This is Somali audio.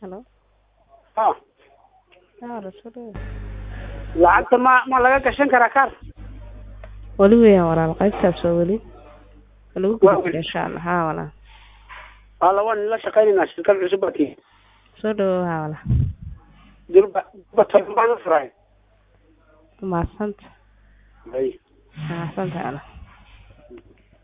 halo ha yaa soo dhawo lacagta ma ma laga gashan karaa kaar weli weeyaan walaal qaybtaas waa weli waa lagu Waa gudbi weli. insha allah haa walaal hala waan la shaqaynaynaa shirkad cusub baa tii soo dhawo haa walaal durba durba toban baan u furay mahadsanta ay mahadsanta walaal